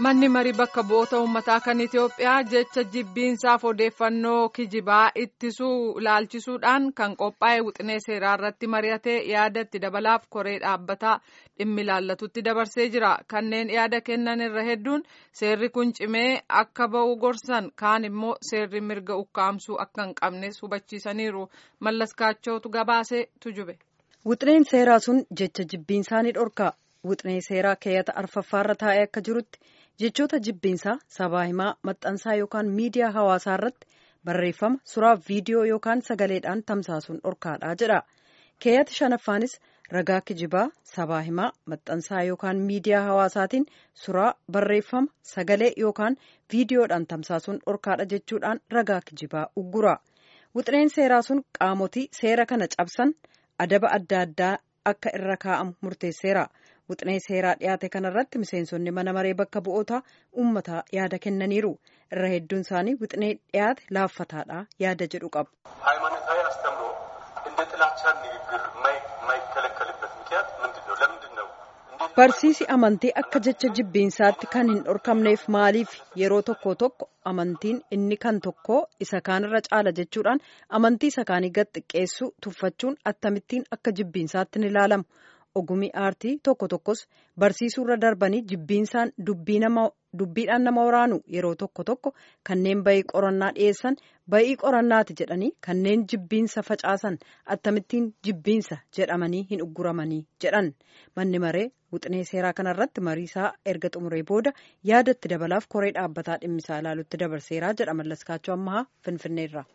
Manni marii bakka bu'oota uummataa kan Itoophiyaa jecha jibbiinsaaf odeeffannoo kijibaa ittisuu ilaalchisuudhaan kan qophaa'e wixinee seeraa irratti mari'atee yaada itti dabalaaf koree dhaabbataa dhimmi ilaallatutti dabarsee jira. Kanneen yaada kennan irra hedduun seerri kun cimee akka ba'u gorsan kaan immoo seerri mirga ukkaamsuu akka hin qabnes hubachiisaniiru. Mallas Kaachootu gabaasee tujube. Wixineen seeraa sun jecha jibbiinsaa ni dhorka. Wixinee seeraa keeyyata arfaffaarra taa'ee akka jirutti jechoota jibbiinsaa sabaa himaa maxxansaa yookaan miidiyaa hawaasaa irratti barreeffama suraa viidiyoo yookaan sagaleedhaan tamsaasuun dhorkaadha jedha. Keeyyati shanaffaanis ragaa kijibaa sabaa himaa maxxansaa yookaan miidiyaa hawaasaatiin suraa barreeffama sagalee yookaan viidiyoodhaan tamsaasuun dhorkaadha jechuudhaan ragaa kijibaa uggura. Wixineen seeraa sun qaamotii seera kana cabsan adaba adda addaa akka irra kaa'amu murteesseera. Wixinee seeraa dhiyaate kanarratti miseensonni mana maree bakka bu'oota uummataa yaada kennaniiru. Irra hedduun isaanii wixinee dhiyaate laaffataadha yaada jedhu qabu. ሃይማኖታዊ አስተምሮ እንደ ጥላቻ ንግግር የማይከለከልበት ምክንያት ምንድን ነው? ለምንድን ነው? Barsiisi amantii akka jecha jibbiinsaatti kan hin dhorkamneef maaliif yeroo tokko tokko amantiin inni kan tokko isa kaanirra caala jechuudhaan amantii isa kaanii gad xiqqeessuu tuffachuun akkamittiin akka jibbiinsaatti ni ilaalamu. Ogumii aartii tokko tokkos barsiisuurra darbanii jibbiinsaan dubbiidhaan nama waraanu yeroo tokko tokko kanneen bayii qorannaa dhiyeessan bayii qorannaati jedhanii kanneen jibbiinsa facaasan akkamittiin jibbiinsa jedhamanii hin ugguramanii jedhan manni maree wixinee seeraa kanarratti mariisaa erga xumuree booda yaadatti dabalaaf koree dhaabbataa dhimmisaa ilaalutti dabarseeraa jedha mallaskaachoo ammahaa finfinneerra.